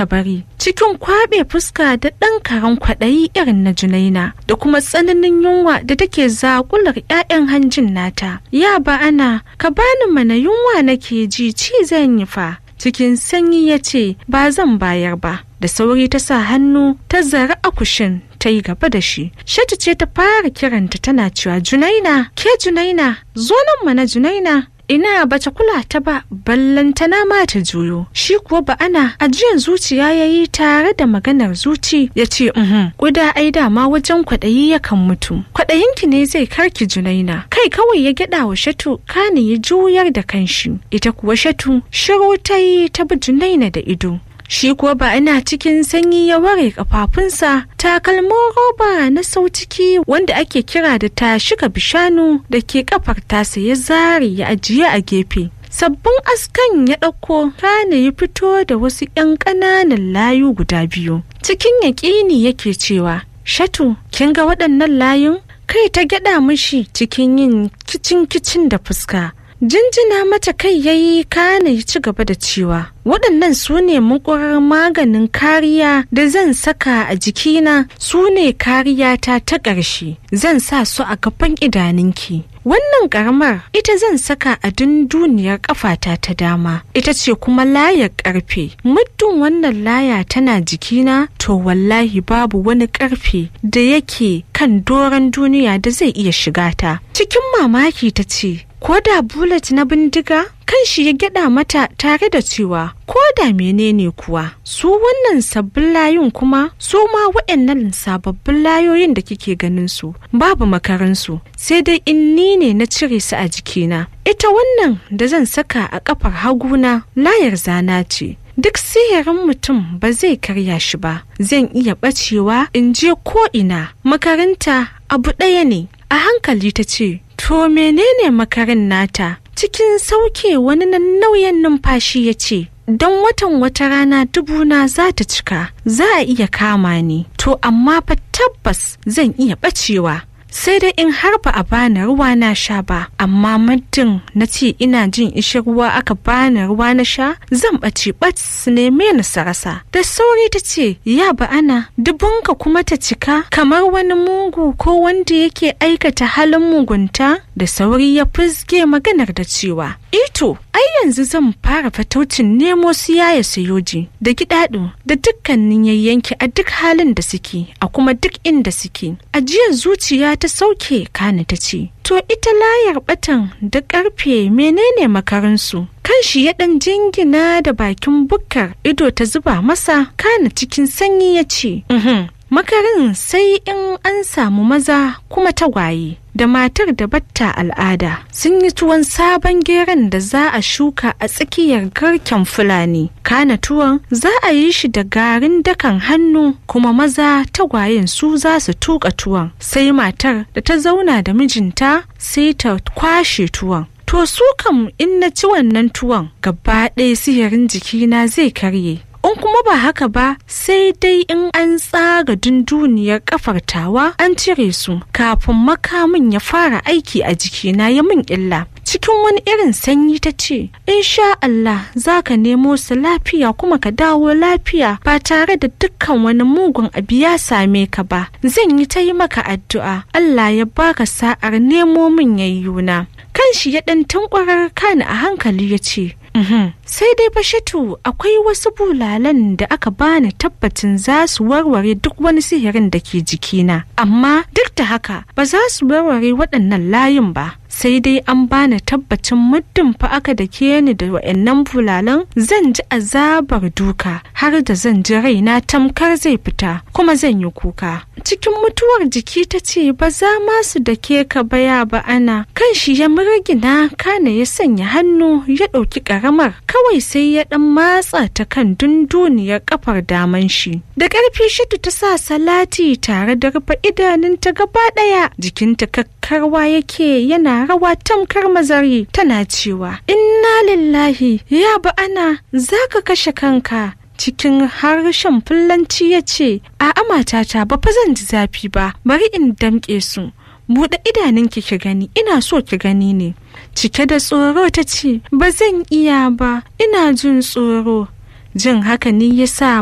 ta bari cikin kwaɓe fuska da ɗan karen kwaɗayi irin na junaina da kuma tsananin yunwa da take zakular 'ya'yan hanjin nata ya ba ana ka bani mana yunwa nake ji ci zan yi fa cikin sanyi ya ce ba zan bayar ba da sauri ta sa hannu ta zara akushin ta yi gaba da shi shatu ce ta fara kiranta tana cewa junaina ke junaina zo nan mana junaina ina bata kula ta ba ballantana ma ta juyo shi kuwa ba ana ajiyan zuciya ya yi tare da maganar zuci ya ce uhum kuda ai dama wajen kwaɗayi yakan mutu kwaɗayinki ne zai karki junaina kai kawai ya gyaɗa wa shatu kane ya juyar da kanshi ita kuwa shatu shiru ta yi ta bi junaina da ido shi kuwa ba ina cikin sanyi ya ware kafafunsa takalmin roba na sautiki wanda ake kira da tashiga bishanu da ke kafar tasa ya zare ya ajiye a gefe sabbin askan ya ɗauko kane ya fito da wasu 'yan ƙananan layu guda biyu cikin yaƙini yake cewa shatu kin ga waɗannan layun kai ta gyaɗa mishi cikin yin kicin kicin da fuska jinjina mata kai ya yi kana ya ci gaba da cewa waɗannan su ne mukurar maganin kariya da zan saka a jikina su ne kariyata ta ƙarshe zan sa su a gaban idaninki wannan ƙaramar ita zan saka a dunduniyar ƙafata ta dama ita ce kuma layar ƙarfe muddin wannan laya tana jikina to wallahi babu wani ƙarfe da yake kan doron duniya da zai iya shiga ta cikin mamaki ta ce ko da bullet na bindiga kan shi ya gyada mata tare da cewa ko da menene kuwa su wannan sabbin layun kuma su ma waɗannan sababbin layoyin da kike ganin su babu makaransu sai dai in ni ne na cire su a jikina ita wannan da zan saka a kafar haguna layar zana ce duk sihirin mutum ba zai karya shi ba zan iya bacewa in je ko ina makaranta abu ɗaya ne a hankali ta ce to menene makarin nata cikin sauke wani nan nauyin numfashi ya ce don watan wata rana dubuna za ta cika za a iya kama ni to amma fa tabbas zan iya bacewa sai dai in har ba a bani ruwa na sha ba amma muddin na ce ina jin ishi ruwa aka bani ruwa na sha zan ɓace ɓat su neme ni sarasa da sauri ta ce ya ba ana dubunka kuma ta cika kamar wani mugu ko wanda yake aikata halin mugunta da sauri ya fizge maganar da cewa ito ai yanzu zan fara fataucin nemo su yaya sayoji da gidaɗo da dukkanin yayyanki a duk halin da suke a kuma duk inda suke ajiyar zuciya ta sauke kani ta ce to ita layar batan da karfe menene makarinsu kan shi ya ɗan jingina da bakin bukkar ido ta zuba masa kana cikin sanyi ya ce makarin sai in an samu maza kuma tagwaye da matar da batta al'ada sun yi tuwon sabon geron da za a shuka a tsakiyar garken fulani kana tuwon za a yi shi da garin dakan hannu kuma maza tagwayen su za su tuka tuwon sai matar da ta zauna da mijinta sai ta kwashe tuwon to su kam in na ci wannan tuwon gaba ɗaya sihirin jikina zai karye in kuma ba haka ba sai dai in an tsaga dunduniyar kafar tawa an cire su kafin makamin ya fara aiki a jikina ya min illa cikin wani irin sanyi ta ce sha Allah za ka nemo su lafiya kuma ka dawo lafiya ba tare da dukkan wani mugun abu ya same ka ba zan yi ta yi maka addu'a Allah ya baka sa'ar nemo min yayyuna kan shi ya ɗan tankwarar kani a hankali ya ce sai dai bashatu akwai wasu bulalan da aka bani tabbacin za su warware duk wani sihirin da ke jikina amma duk da haka ba za su warware waɗannan layin ba sai dai an bani tabbacin muddin fa aka da ke ni da wa'annan bulalan zan ji azabar duka har da zan ji raina tamkar zai fita kuma zan yi kuka cikin mutuwar jiki ta ce ba za ma su da ke ka baya ba ana kan shi ya murgina kana ya sanya hannu ya ɗauki ƙaramar kawai sai ya ɗan matsa ta kan dunduniyar kafar daman shi da ƙarfi shitu ta sa salati tare da rufe idanunta gaba ɗaya jikinta kakkarwa yake yana rawa tamkar mazari tana cewa inna lillahi ya ba ana za ka kashe kanka cikin harshen fulanci ya ce a matata ba fa zan ji zafi ba bari in damƙe su buɗe idanunki ki gani ina so ki gani ne cike da tsoro ta ce ba zan iya ba ina jin tsoro jin haka ne ya sa